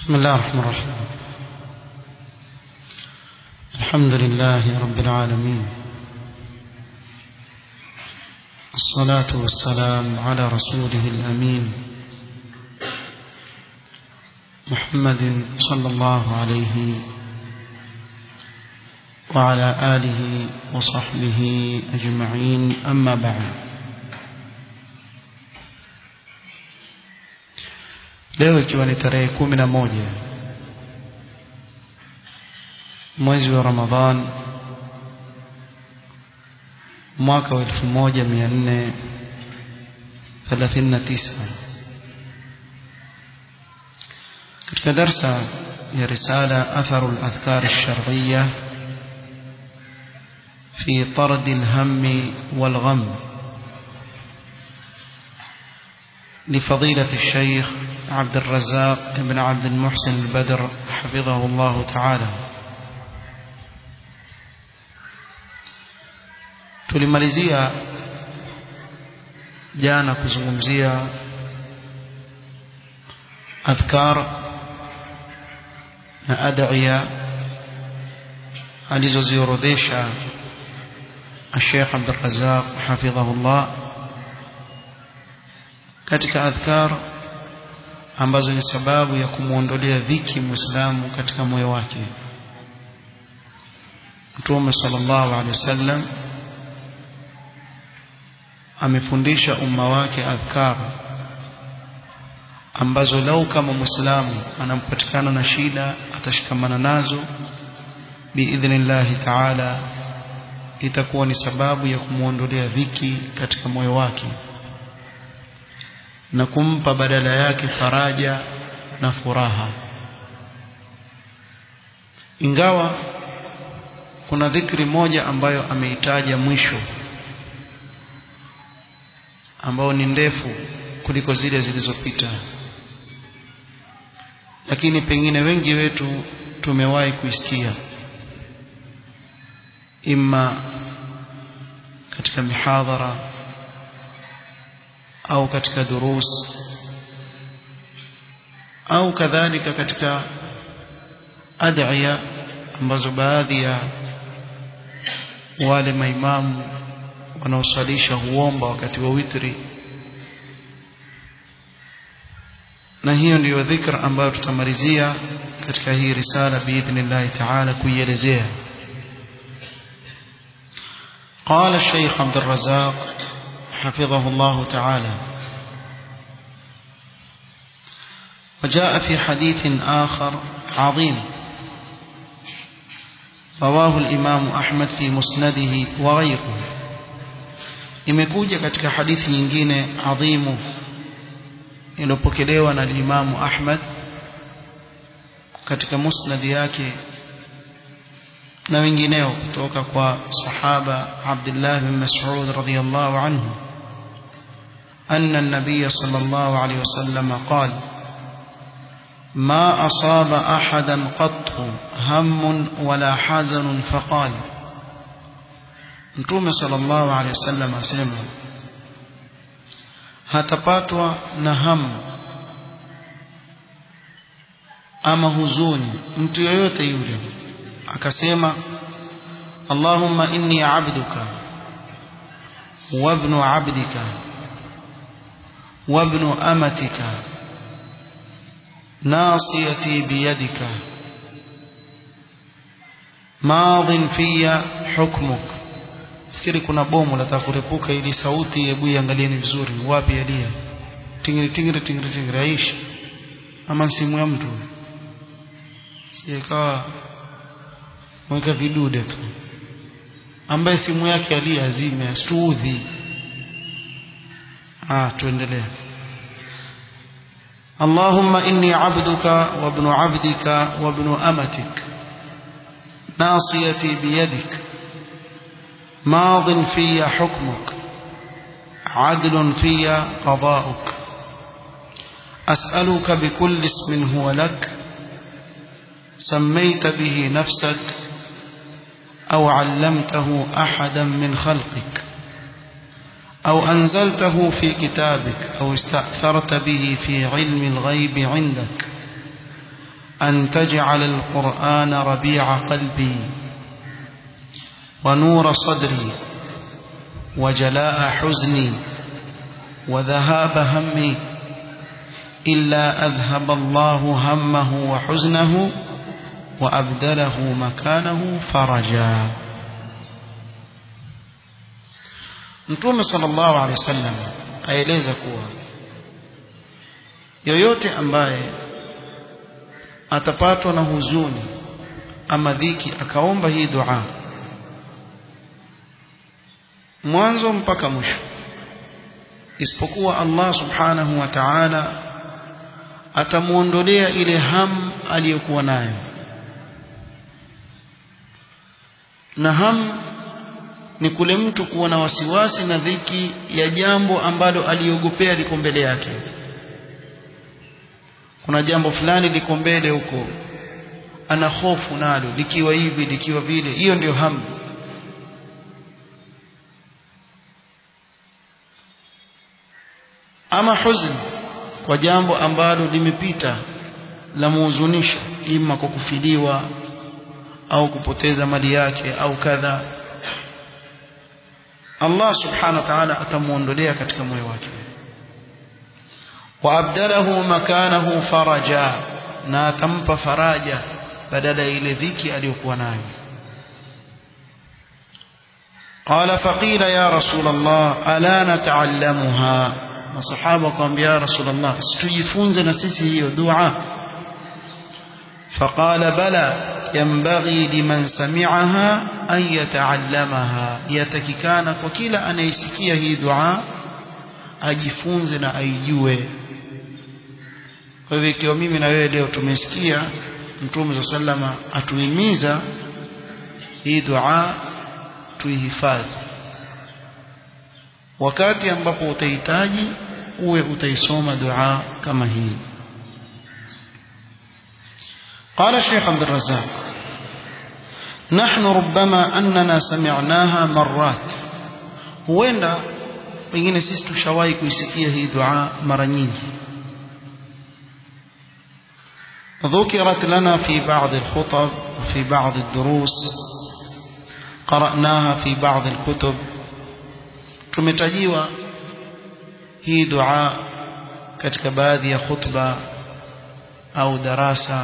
بسم الله الرحمن الرحيم الحمد لله رب العالمين الصلاة والسلام على رسوله الأمين محمد صلى الله عليه وعلى آله وصحبه أجمعين أما بعد leo ikiwa ni tarehe kumi na moja mwezi wa Ramadhan mwaka wa elfu moja mia nne thelathini na tisa katika darsa ya risala atharu al-adhkar ash-shar'iyya fi tard al-hamm wal-gham لفضيلة الشيخ عبد الرزاق بن عبد المحسن البدر حفظه الله تعالى tulimalizia jana kuzungumzia adhkar na ad'iya alizoziorodhesha الشيخ عبد الرزاق حفظه الله katika adhkar ambazo ni sababu ya kumuondolea dhiki muislamu katika moyo wake Mtume sallallahu alaihi wasallam amefundisha umma wake adhkar ambazo lau kama muislamu anampatikana na shida atashikamana nazo biidhnillahi taala itakuwa ni sababu ya kumuondolea dhiki katika moyo wake na kumpa badala yake faraja na furaha ingawa kuna dhikri moja ambayo ameitaja mwisho ambao ni ndefu kuliko zile zilizopita lakini pengine wengi wetu tumewahi kuisikia imma katika mihadhara au katika durus au kadhalika katika ad'iya ambazo baadhi ya wale maimamu wanaosalisha huomba wakati wa witri na hiyo ndiyo dhikra ambayo tutamalizia katika hii risala biidhnillahi ta'ala kuielezea قال الشيخ عبد الرزاق حفظه الله تعالى وجاء في حديث آخر عظيم رواه الإمام أحمد في مسنده وغيره imekuja katika hadithi nyingine adhimu iliyopokelewa na Imam Ahmad katika musnad yake na wengineo kutoka kwa sahaba Abdullah bin Mas'ud radhiyallahu anhu أن النبي صلى الله عليه وسلم قال ما أصاب أحدا قط هم ولا حزن فقال Mtume sallallahu alaihi wasallam asema hatapatwa na hamu ama huzuni mtu yoyote yule akasema Allahumma inni abduka wa ibnu abdika wa ibnu amatika ناصيتي بيدك ماض في حكمك fikiri kuna bomu lataka kurepuka ili sauti hebu iangalieni vizuri wapi yalia tingiri tingiri tingiri tingiri aishi ama simu ya mtu sikawa mweka vidude tu ambaye simu yake alia azime asituudhi ah tuendelee اللهم إني عبدك وابن عبدك وابن أمتك ناصيتي بيدك ماض في حكمك عدل في قضاؤك أسألك بكل اسم هو لك سميت به نفسك أو علمته أحدا من خلقك أو أنزلته في كتابك أو استأثرت به في علم الغيب عندك أن تجعل القرآن ربيع قلبي ونور صدري وجلاء حزني وذهاب همي إلا أذهب الله همه وحزنه وأبدله مكانه فرجا Mtume sallallahu alaihi wasallam aeleza kuwa yoyote ambaye atapatwa na huzuni ama dhiki akaomba hii dua mwanzo mpaka mwisho isipokuwa Allah subhanahu wa ta'ala atamuondolea ile ham aliyokuwa nayo na ham ni kule mtu kuwa na wasiwasi na dhiki ya jambo ambalo aliogopea liko mbele yake kuna jambo fulani liko mbele huko ana hofu nalo likiwa hivi likiwa vile hiyo ndio hamu ama huzn kwa jambo ambalo limepita la muhuzunisha ima kwa kufiliwa au kupoteza mali yake au kadha Allah subhanahu wa ta'ala atamuondolea katika moyo wake waabdalahu makanahu faraja na atampa faraja badala ya ile dhiki aliyokuwa nayo قال فقيل يا رسول الله ألا نتعلمها masahaba kumwambia ya rasulullah situjifunze na sisi hiyo dua فقال بلى ينبغي لمن سمعها أن يتعلمها يتككان وكلا أن يسكي هي دعاء ajifunze na aijue kwa hivyo ikiwa mimi na wewe leo tumesikia mtume sa salama atuhimiza hii dua tuihifadhi wakati ambapo utahitaji uwe utaisoma dua kama hii قال الشيخ عبد الرزاق نحن ربما أننا سمعناها مرات huenda pengine sisi tushawahi kuisikia hii dua mara nyingi ذكرت لنا في بعض الخطب وفي بعض الدروس قرأناها في بعض الكتب tumetajiwa hii dua katika baadhi ya khutba au darasa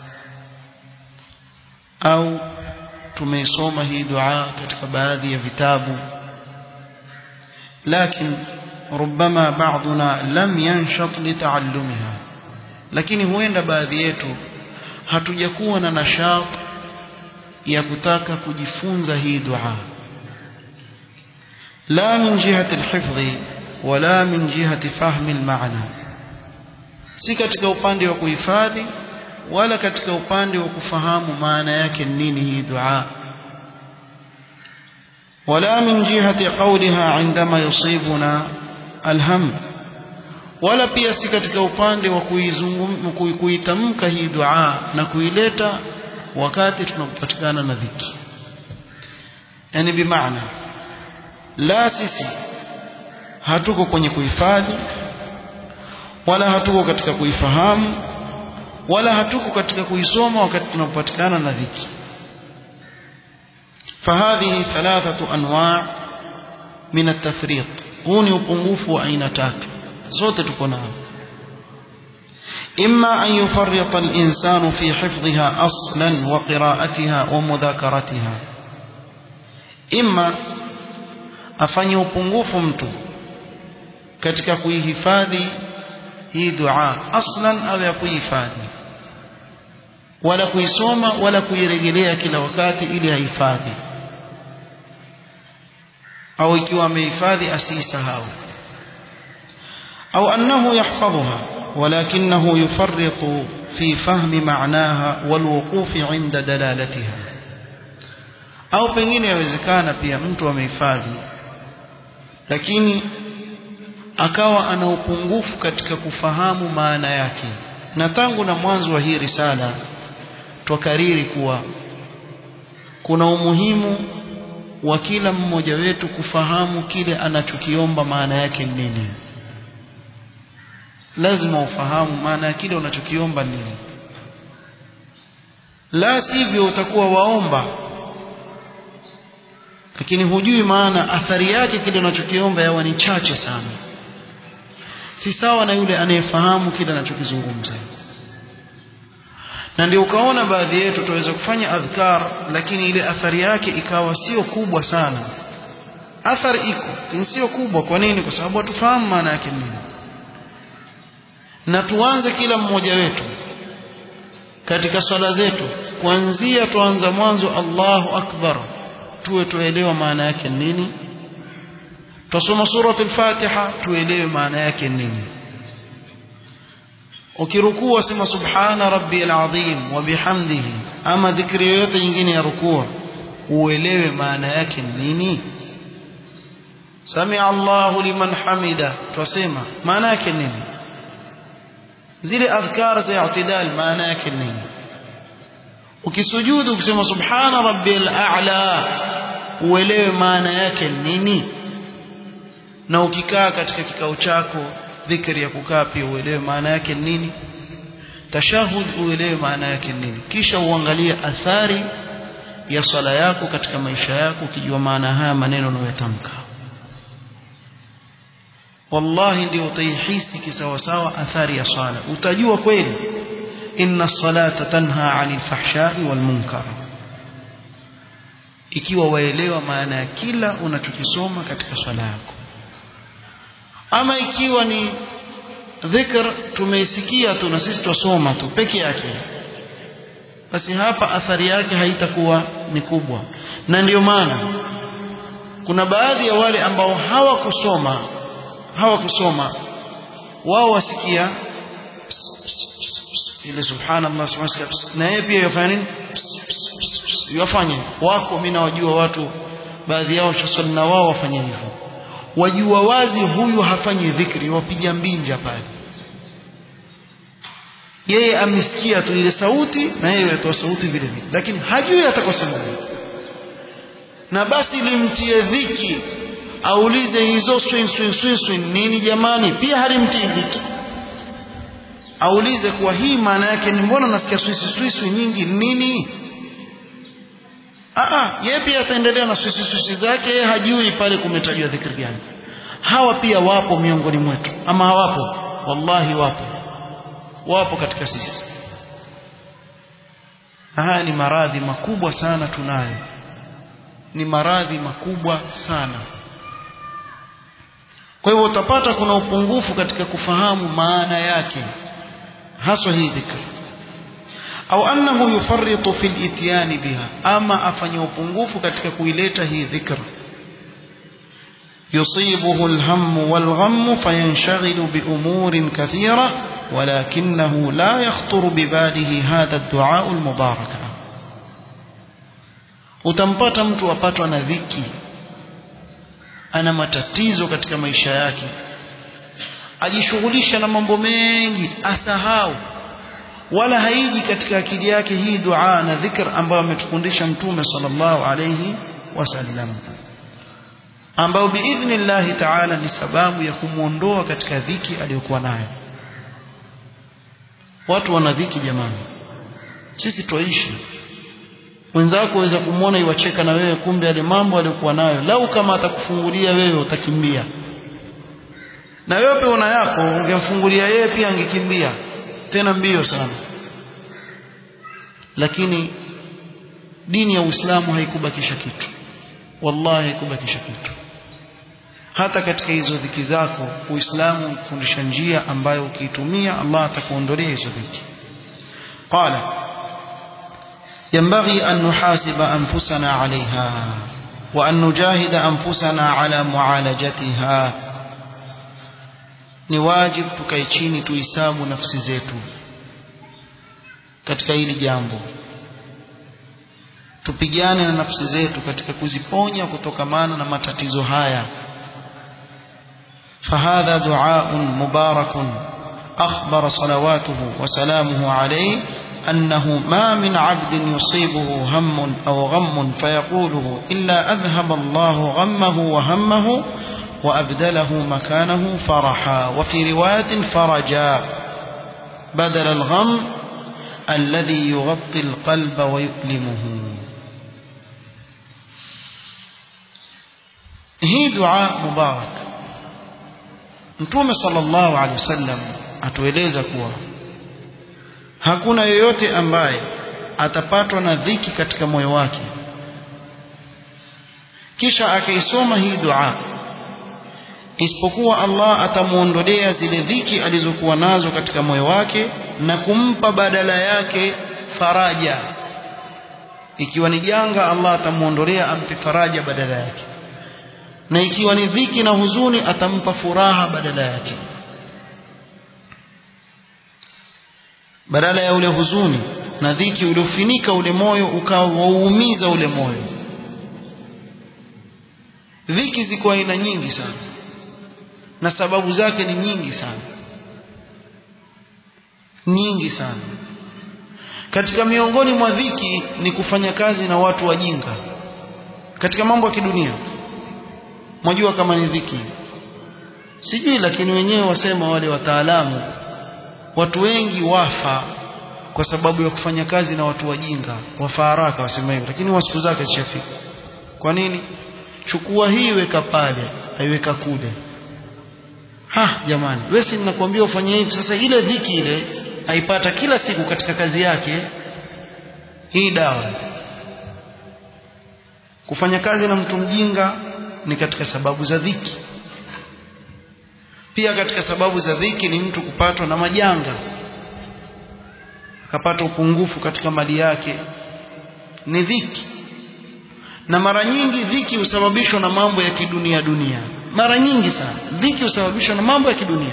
au tumeisoma hii dua katika baadhi ya vitabu lakini ربما بعضنا لم ينشط لتعلمها lakini huenda baadhi yetu hatujakuwa na nashat ya kutaka kujifunza hii dua لا من جهة الحفظ ولا من جهة فهم المعنى si katika upande wa kuhifadhi wala katika upande wa kufahamu maana yake nini hii dua ولا من جهة قولها عندما يصيبنا الهم wala pia si katika upande wa kuitamka hii dua na kuileta wakati tunapopatikana na dhiki yani bimaana la sisi hatuko kwenye kuhifadhi wala hatuko katika kuifahamu wala hatuko katika kuisoma wakati tunapopatikana na dhiki فهذه ثلاثة أنواع من التفريط هوني upungufu wa aina tatu zote tuko nao إما أن يفرط الإنسان في حفظها أصلا وقراءتها ومذاكرتها إما afanye upungufu mtu katika kuihifadhi hii dua aslan au ya kuihifadhi wala kuisoma wala kuirejelea kila wakati ili ahifadhi au ikiwa amehifadhi asiisahau au annahu yahfadhuha ولكنه يفرط في فهم معناها والوقوف عند دلالتها au pengine yawezekana pia mtu amehifadhi lakini akawa ana upungufu katika kufahamu maana yake na tangu na mwanzo wa hii risala twakariri kuwa kuna umuhimu wa kila mmoja wetu kufahamu kile anachokiomba maana yake nini lazima ufahamu maana ya kile unachokiomba nini la sivyo utakuwa waomba lakini hujui maana athari yake kile unachokiomba yawa ni chache sana si sawa na yule anayefahamu kile anachokizungumza na ndio ukaona baadhi yetu tuweza kufanya adhkar lakini ile athari yake ikawa sio kubwa sana athari iko lakini sio kubwa kwa nini kwa sababu hatufahamu maana yake nini na tuanze kila mmoja wetu katika swala zetu kuanzia tuanza mwanzo Allahu akbar tuwe tuelewa maana yake nini tusoma surati al-Fatiha tuelewe maana yake nini ukirukuu wasema subhana rabbiyal azim wa bihamdihi ama dhikri yoyote nyingine ya rukuu uelewe maana yake nini samia Allahu liman hamida twasema maana yake nini zile adhkar za i'tidal maana yake nini ukisujudu ukisema subhana rabbil a'la uelewe maana yake nini na ukikaa katika kikao chako dhikri ya kukaa pia uelewe maana yake nini tashahud uelewe maana yake nini kisha uangalie athari ya swala yako katika maisha yako ukijua maana haya maneno unayotamka wallahi ndio utaihisi kisawasawa athari ya swala utajua kweli inna salata tanha 'anil fahsha'i wal munkar ikiwa waelewa maana ya kila unachokisoma katika swala yako ama ikiwa ni dhikr tumeisikia tu na sisi tusoma tu peke yake basi hapa athari yake haitakuwa ni kubwa na ndiyo maana kuna baadhi ya wale ambao hawakusoma hawakusoma wao wasikia ile subhanallah subhanallah na yeye pia yafanya nini yafanye wako mimi nawajua watu baadhi yao shaswali na wao wafanye hivyo wajua wazi huyu hafanyi dhikri wapiga mbinja pale yeye amesikia tu ile sauti na yeye atoa sauti vile vile lakini hajui atakosema na basi limtie dhiki aulize hizo swing swing swing swing nini jamani pia halimtii dhiki aulize kuwa hii maana yake ni mbona nasikia swisi swisi nyingi nini Aa, yeye pia ataendelea na swisi swisi zake yeye hajui pale kumetajwa dhikri gani hawa pia wapo miongoni mwetu ama hawapo wallahi wapo wapo katika sisi haya ni maradhi makubwa sana tunayo ni maradhi makubwa sana kwa hivyo utapata kuna upungufu katika kufahamu maana yake haswa hii dhikri au annahu yufarritu fil ityani biha ama afanya upungufu katika kuileta hii dhikr يصيبه الهم والغم فينشغل بأمور كثيرة ولكنه لا يخطر بباله هذا الدعاء المبارك utampata mtu apatwa na dhiki ana matatizo katika maisha yake ajishughulisha na mambo mengi asahau wala haiji katika akili yake hii dua na dhikr ambayo ametufundisha mtume sallallahu alayhi wasallam ambayo biidhnillahi taala ni sababu ya kumwondoa katika dhiki aliyokuwa nayo watu wana dhiki jamani sisi twaishi mwenzako waweza kumwona iwacheka na wewe kumbe yale mambo aliyokuwa nayo lau kama atakufungulia wewe utakimbia na wewe pia una yako ungemfungulia yeye pia angekimbia tena mbio sana lakini dini ya Uislamu haikubakisha kitu wallahi haikubakisha kitu hata katika hizo dhiki zako Uislamu unafundisha njia ambayo ukiitumia Allah atakuondolea hizo dhiki qala ينبغي أن نحاسب أنفسنا عليها وأن نجاهد أنفسنا على معالجتها ni wajib tukae chini tuhisabu nafsi zetu katika hili jambo tupigane na nafsi zetu katika kuziponya kutokamana na matatizo haya فهذا دعاء مبارك أخبر صلواته وسلامه عليه أنه ما من عبد يصيبه هم أو غم فيقوله إلا أذهب الله غمه وهمه وأبدله مكانه فرحا وفي رواية فرجا بدل الغم الذي يغطي القلب ويؤلمه hii dua mubarak mtume sallallahu alaihi wasallam atueleza kuwa hakuna yoyote ambaye atapatwa na dhiki katika moyo wake kisha akaisoma hii dua isipokuwa Allah atamuondolea zile dhiki alizokuwa nazo katika moyo wake na kumpa badala yake faraja ikiwa ni janga Allah atamuondolea ampe faraja badala yake na ikiwa ni dhiki na huzuni atampa furaha badala yake badala ya ule huzuni na dhiki uliofinika ule moyo ukawa wauumiza ule moyo dhiki ziko aina nyingi sana na sababu zake ni nyingi sana nyingi sana katika miongoni mwa dhiki ni kufanya kazi na watu wajinga katika mambo ya kidunia mwajua kama ni dhiki sijui lakini wenyewe wasema wale wataalamu watu wengi wafa kwa sababu ya kufanya kazi na watu wajinga wafa haraka wasema hivyo lakini wa siku zake zishafika kwa nini chukua hii weka pale aiweka kule ha jamani wewe si ninakwambia ufanye hivi sasa ile dhiki ile aipata kila siku katika kazi yake hii dawa kufanya kazi na mtu mjinga ni katika sababu za dhiki pia katika sababu za dhiki ni mtu kupatwa na majanga akapata upungufu katika mali yake ni dhiki na mara nyingi dhiki husababishwa na mambo ya kidunia dunia mara nyingi sana dhiki husababishwa na mambo ya kidunia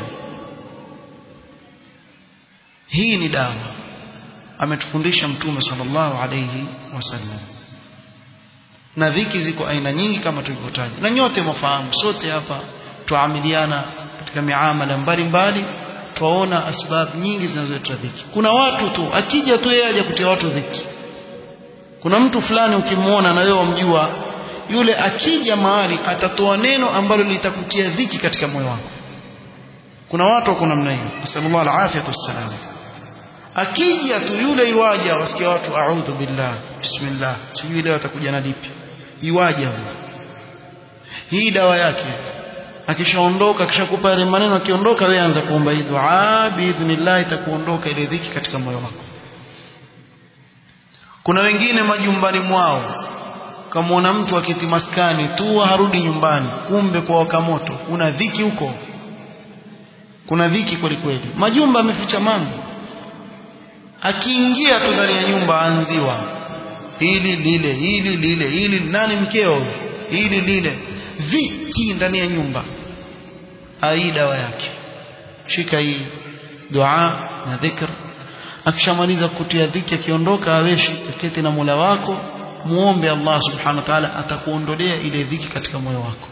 hii ni dawa ametufundisha mtume sallallahu alayhi wasallam na dhiki ziko aina nyingi kama tulivyotaja na nyote mwafahamu sote hapa tuamiliana katika miamala mbalimbali twaona asbabu nyingi zinazoleta dhiki kuna watu tu akija tu yeye aje kutia watu dhiki kuna mtu fulani ukimwona na wewe wamjua yule akija mahali atatoa neno ambalo litakutia dhiki katika moyo wako kuna watu wako namna hiyo nasallallahu alafiyatu wassalam akija tu yule iwaja wasikia watu a'udhu billah bismillah sijui leo atakuja na lipi iwaja huyo hii dawa yake akishaondoka akishakupa yale maneno akiondoka wewe anza kuomba hii dua biidhnillah itakuondoka ile dhiki katika moyo wako kuna wengine majumbani mwao kamwona mtu akiti maskani tu harudi nyumbani kumbe kwa waka moto kuna dhiki huko kuna dhiki kweli kweli majumba ameficha mambo akiingia tu ndani ya nyumba anziwa hili lile hili lile hili nani mkeo hili lile dhiki ndani ya nyumba ai dawa yake shika hii dua na dhikr akishamaliza kutia dhiki akiondoka aweshi keti na Mola wako muombe Allah subhanahu wa ta'ala atakuondolea ile dhiki katika moyo wako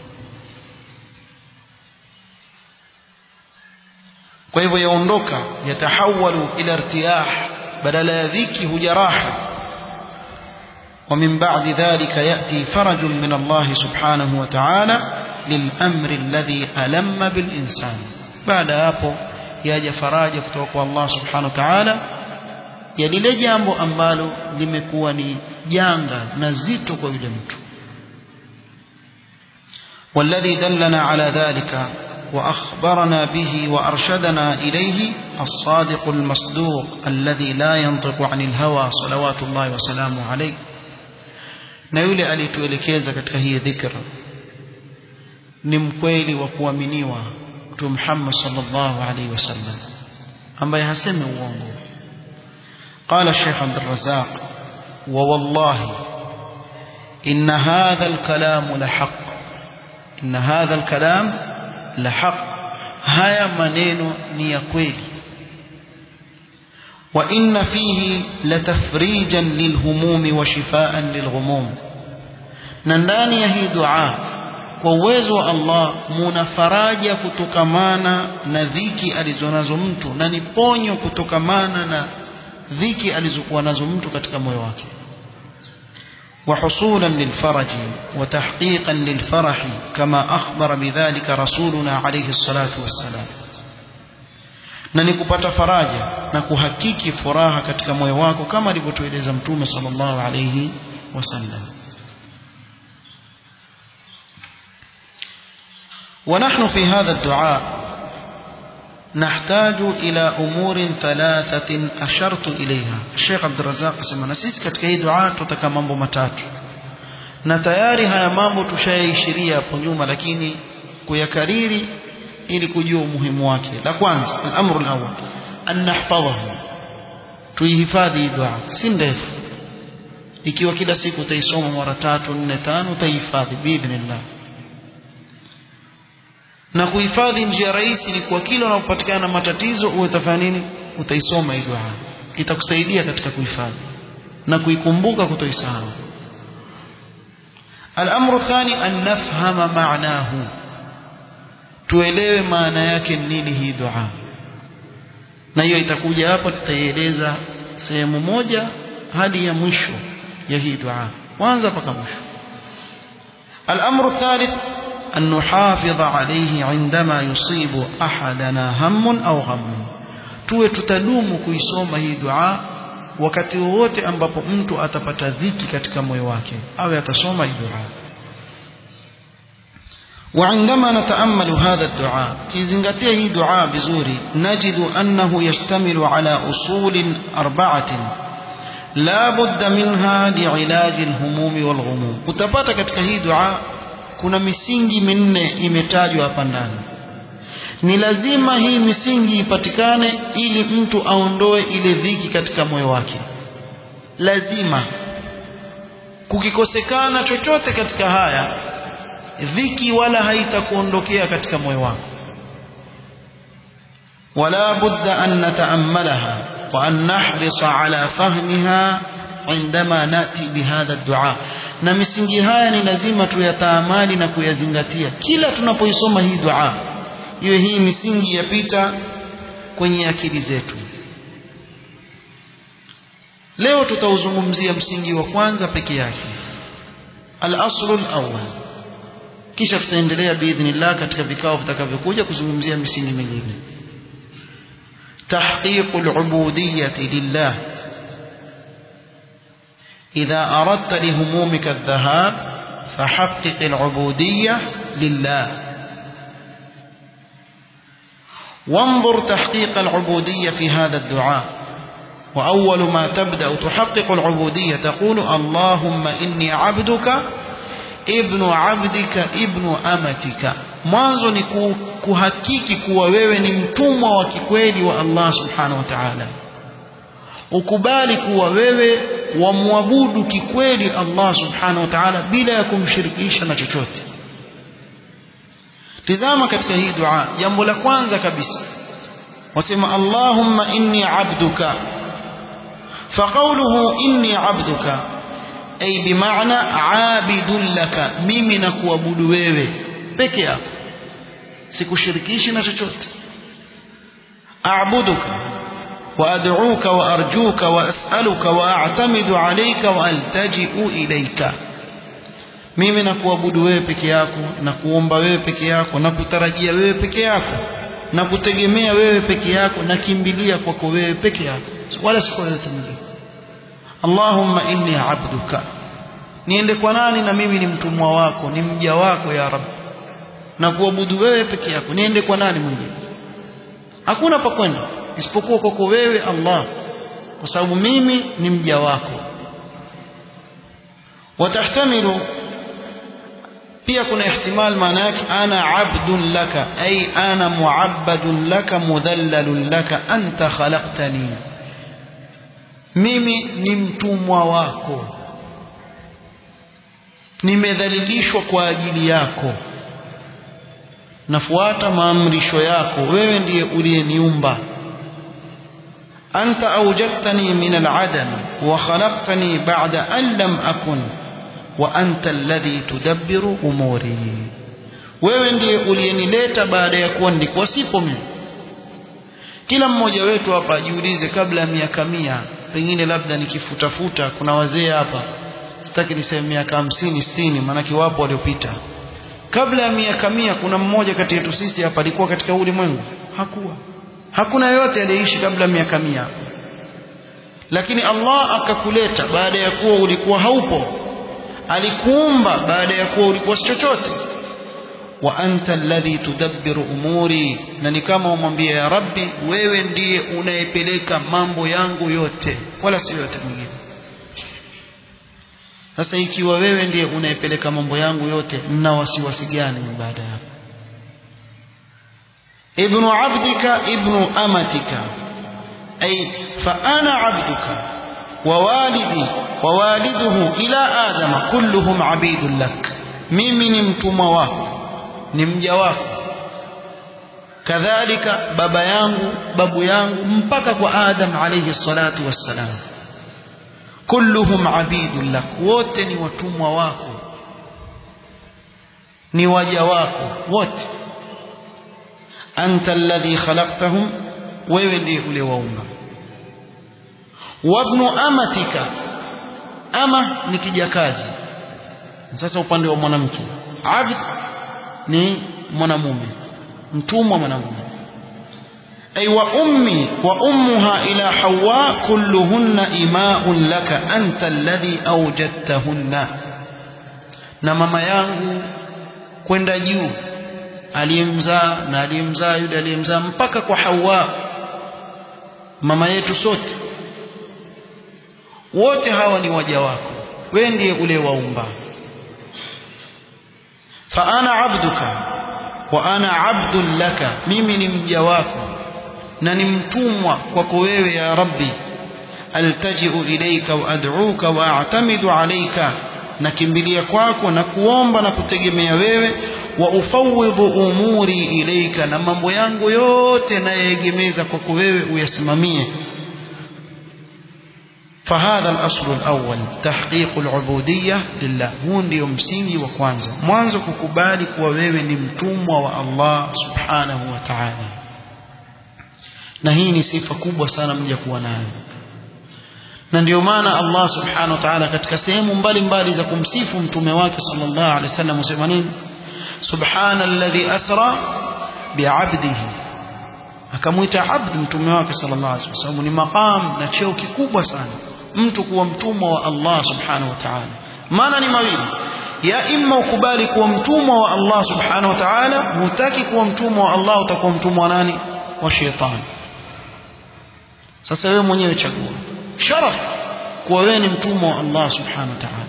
kwa hivyo yaondoka yatahawalu ila irtiyah badala ya dhiki huja raha ومن بعد ذلك يأتي فرج من الله سبحانه وتعالى للأمر الذي ألم بالإنسان بعد hapo yaja faraja kutoka kwa Allah subhanahu wa ta'ala ya lile jambo ambalo limekuwa ni janga na zito kwa yule mtu والذي دلنا على ذلك وأخبرنا به وأرشدنا إليه الصادق المصدوق الذي لا ينطق عن الهوى صلوات الله وسلامه عليه na yule alituelekeza katika hii dhikra ni mkweli wa kuaminiwa mtume Muhammad sallallahu alaihi wasallam ambaye hasemi uongo قال الشيخ عبد الرزاق ووالله إن هذا الكلام لحق إن هذا الكلام لحق هيا منين نيكويل وإن فيه لتفريجا للهموم وشفاء للغموم ننداني هي دعاء kwa uwezo wa Allah muna faraja kutokamana na dhiki alizonazo mtu na ni ponyo kutokamana na dhiki alizokuwa nazo mtu katika moyo wake وحصولا للفرج وتحقيقا للفرح كما أخبر بذلك رسولنا عليه الصلاة والسلام na ni kupata faraja na kuhakiki furaha katika moyo wako kama alivyotueleza mtume sallallahu alayhi wasallam ونحن في هذا الدعاء نحتاج إلى أمور ثلاثة أشرت إليها الشيخ عبد الرزاق سمع نسيس katika hii dua tutaka mambo matatu na tayari haya mambo tushayaishiria hapo nyuma lakini kuyakariri ili kujua umuhimu wake la kwanza al-amru al-awwal an nahfadhahu tuihifadhi dua si ndefu ikiwa kila siku utaisoma mara tatu nne tano utaihifadhi biidhnillah na kuhifadhi njia rahisi ni kwa kila unapopatikana na matatizo uwe utafanya nini utaisoma hii dua itakusaidia katika kuhifadhi na kuikumbuka kutoisahau الأمر الثاني أن نفهم معناه tuelewe maana yake nini hii dua na hiyo itakuja hapa tutaieleza sehemu moja hadi ya mwisho ya hii dua kwanza mpaka mwisho الأمر الثالث أن نحافظ عليه عندما يصيب أحدنا هم أو غم tuwe tutadumu kuisoma hii dua wakati wowote ambapo mtu atapata dhiki katika moyo wake awe atasoma hii dua وعندما نتأمل هذا الدعاء كيزنغتيه هي دعاء بزوري نجد أنه يشتمل على أصول أربعة لا بد منها لعلاج الهموم والغموم utapata katika hii dua kuna misingi minne imetajwa hapa ndani ni lazima hii misingi ipatikane ili mtu aondoe ile dhiki katika moyo wake lazima kukikosekana chochote katika haya dhiki wala haitakuondokea katika moyo wako ولا بد أن نتأملها وأن نحرص على فهمها عندما نأتي بهذا الدعاء na misingi haya ni lazima tuyataamali na kuyazingatia kila tunapoisoma hii dua iwe hii misingi yapita kwenye akili zetu leo tutauzungumzia msingi wa kwanza peke yake al-aslu al-awwal kisha tutaendelea biidhnillah katika vikao vitakavyokuja kuzungumzia misingi mingine تحقيق العبودية لله إذا أردت لهمومك الذهاب فحقق العبودية لله وانظر تحقيق العبودية في هذا الدعاء وأول ما تبدأ تحقق العبودية تقول اللهم إني عبدك ابن عبدك ابن أمتك mwanzo ni kuhakiki kuwa wewe ni mtumwa wa kikweli wa Allah subhanahu wa ta'ala ukubali kuwa wewe wamwabudu kikweli Allah subhanahu wa ta'ala bila ya kumshirikisha na chochote tizama katika hii dua jambo la kwanza kabisa wasema Allahumma inni abduka فقوله إني عبدك أي بمعنى عابد لك mimi nakuabudu wewe peke yako sikushirikishi na chochote a'buduka وأدعوك وأرجوك وأسألك وأعتمد عليك وألتجئ إليك mimi nakuabudu wewe peke yako na kuomba wewe peke yako na kutarajia wewe peke yako na kutegemea wewe peke yako na kimbilia kwako wewe peke yako wala si kwa yote mwingine Allahumma inni abduka niende kwa nani na mimi ni mtumwa wako ni mja wako ya Rabb na kuabudu wewe peke yako niende kwa nani mwingine hakuna pa kwenda isipokuwa kwako wewe Allah kwa sababu mimi ni mja wako watahtamilu pia kuna ihtimal maana yake ana abdun laka ay ana muabbadun laka mudhallalun laka anta khalaqtani mimi ni mtumwa wako nimedhalilishwa kwa ajili yako nafuata maamrisho yako wewe ndiye uliyeniumba anta awjadtani min al'adam wa khalaqtani ba'da an lam akun wa anta alladhi tudabbiru umuri wewe ndiye uliyenileta baada ya kuwa nilikuwa sipo mimi kila mmoja wetu hapa ajiulize kabla ya miaka mia pengine labda nikifutafuta kuna wazee hapa sitaki niseme miaka hamsini sitini maanake wapo waliopita kabla ya miaka mia kuna mmoja kati yetu sisi hapa alikuwa katika ulimwengu hakuwa hakuna yote aliyeishi kabla miaka mia lakini Allah akakuleta baada ya kuwa ulikuwa haupo alikuumba baada ya kuwa ulikuwa si chochote wa anta alladhi tudabbiru umuri na ni kama umwambia ya rabbi wewe ndiye unayepeleka mambo yangu yote wala si yote mwingine sasa ikiwa wewe ndiye unayepeleka mambo yangu yote mna wasiwasi gani baada ya hapo ibnu abdika ibnu amatika ay fa ana abduka wa walidi wa waliduhu ila adama kulluhum abidun lak mimi ni mtumwa wako ni mja wako kadhalika baba yangu babu yangu mpaka kwa adam alayhi salatu wassalam kulluhum abidun lak wote ni watumwa wako ni waja wako wote anta alladhi khalaqtahum wewe ndiye ule waumba wabnu amatika ama ni kijakazi sasa upande wa mwanamke abd ni mwanamume mtumwa mwanamume ay wa ummi wa ummuha ila hawa kulluhunna ima'un laka anta alladhi awjadtahunna na mama yangu kwenda juu aliyemzaa na aliyemzaa yule aliyemzaa mpaka kwa hawa mama yetu sote wote hawa ni waja wako wewe ndiye ule waumba fa ana abduka wa ana abdun laka mimi ni mja wako na ni mtumwa kwako wewe ya rabbi altaji'u ilayka wa ad'uka wa a'tamidu alayka nakimbilia kwako na kuomba na kutegemea wewe wa ufawidhu umuri ilayka na mambo yangu yote nayeegemeza kwako wewe uyasimamie فهذا الأصل الأول تحقيق العبودية لله هو ndio msingi wa kwanza mwanzo kukubali kuwa wewe ni mtumwa wa Allah subhanahu wa ta'ala na hii ni sifa kubwa sana mja kuwa nayo na ndio maana Allah subhanahu wa ta'ala katika sehemu mbalimbali za kumsifu mtume wake sallallahu alaihi wasallam usema nini subhanalladhi asra bi'abdihi akamwita abd mtume wake sallallahu alaihi wasallam ni maqam na cheo kikubwa sana mtu kuwa mtumwa wa Allah subhanahu wa ta'ala maana ni mawili ya imma ukubali kuwa mtumwa wa Allah subhanahu wa ta'ala hutaki kuwa mtumwa wa Allah utakuwa mtumwa wa nani wa shetani sasa wewe mwenyewe chagua sharaf kuwa wewe ni mtumwa wa Allah subhanahu wa ta'ala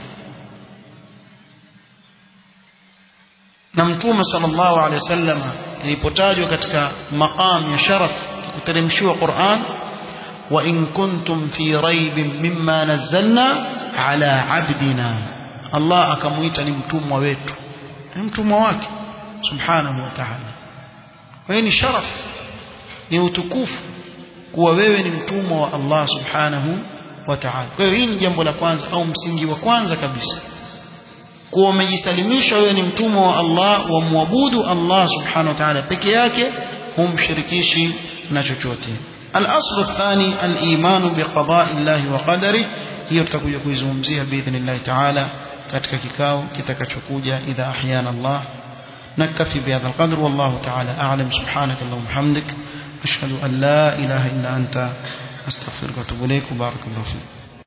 na mtume sallallahu alaihi wasallam ilipotajwa katika maqam ya sharaf kuteremshiwa Qur'an wa in kuntum fi raibin mimma nazzalna ala abdina Allah akamuita ni mtumwa wetu ni mtumwa wake subhanahu wa ta'ala wewe ni sharaf ni utukufu kuwa wewe ni mtumwa wa Allah subhanahu wa ta'ala kwa hiyo hii ni jambo la kwanza au msingi wa kwanza kabisa kuwa umejisalimisha wewe ni mtumwa wa Allah wa muabudu Allah subhanahu wa ta'ala peke yake humshirikishi na chochote الأصل الثاني الإيمان بقضاء الله وقدره hiyo tutakuja kuizungumzia biidhnillah ta'ala katika kikao kitakachokuja idha ahyana Allah نكتفي بهذا القدر والله تعالى أعلم سبحانك اللهم وبحمدك أشهد أن لا إله إلا أنت أستغفرك وأتوب إليك وبارك الله فيك